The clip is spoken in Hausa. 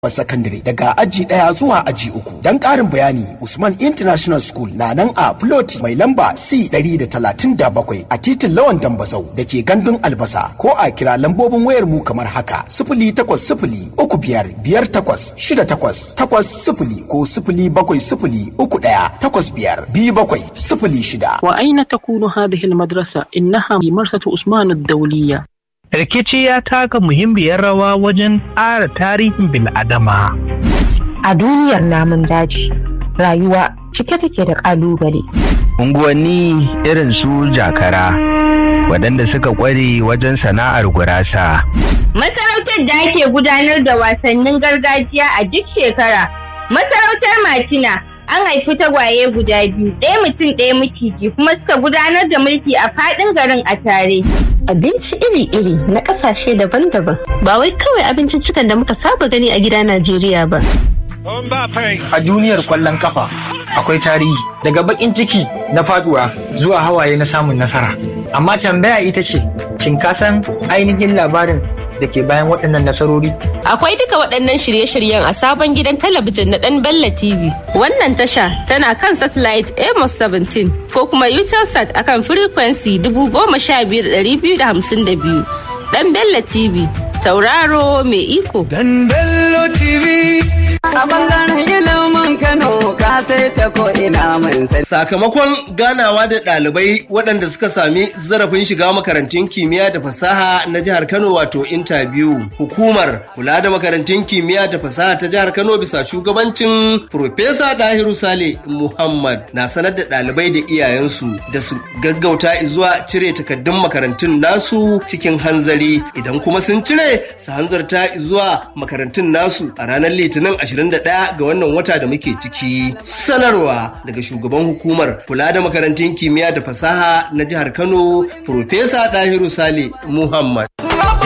sakandare daga aji ɗaya zuwa aji uku. Don ƙarin bayani Usman International School na nan a Ploti mai lamba C ɗari da talatin da bakwai a titin Lawan Dambazau da ke gandun albasa ko a kira lambobin wayar mu kamar haka sifili takwas sifili uku biyar biyar takwas shida takwas takwas sifili ko sifili bakwai sifili uku ɗaya takwas biyar biyu bakwai sifili shida. وأين تكون هذه المدرسة؟ إنها مدرسة عثمان الدولية rikici ya taka muhimmiyar rawa wajen ƙara tarihin bil'adama. A duniyar namun daji, rayuwa cike take da ƙalubale. Unguwanni irin su jakara, waɗanda suka ƙware wajen sana'ar gurasa. Masarautar da ake gudanar da wasannin gargajiya a duk shekara. Masarautar Matina an haifi tagwaye guda biyu, ɗaya mutum ɗaya maciji kuma suka gudanar da mulki a faɗin garin a tare. Abinci iri-iri na ƙasashe daban-daban ba wai kawai abinciccikan da muka saba gani a gida Najeriya ba. A duniyar kwallon kafa akwai tarihi daga bakin ciki na faduwa zuwa hawaye na samun nasara. Amma tambaya ita ce, shin ka san ainihin labarin da ke bayan waɗannan nasarori? Akwai duka waɗannan shirye-shiryen a sabon gidan talabijin na ɗan Bella TV. Wannan tasha tana kan satellite Amos 17 ko kuma Utelsat akan frequency 15252. Ɗan Bella TV, tauraro mai iko. Dan Bello TV. A bangaren ilimin Kano ka sai ta ko ina mun sani. Sakamakon ganawa da ɗalibai waɗanda suka sami zarafin shiga makarantun kimiyya da fasaha na jihar Kano wato interview. Hukumar kula da makarantun kimiyya da fasaha ta jihar Kano bisa shugabancin Profesa Dahiru Sale Muhammad na sanar da ɗalibai da iyayensu da su gaggauta zuwa cire takaddun makarantun nasu cikin hanzari idan kuma sun cire su hanzarta zuwa makarantun nasu a ranar Litinin 21 ga wannan wata da muke ciki. Sanarwa daga shugaban hukumar kula da makarantun kimiyya da fasaha na jihar Kano, Profesa Dahiru Sale Muhammad.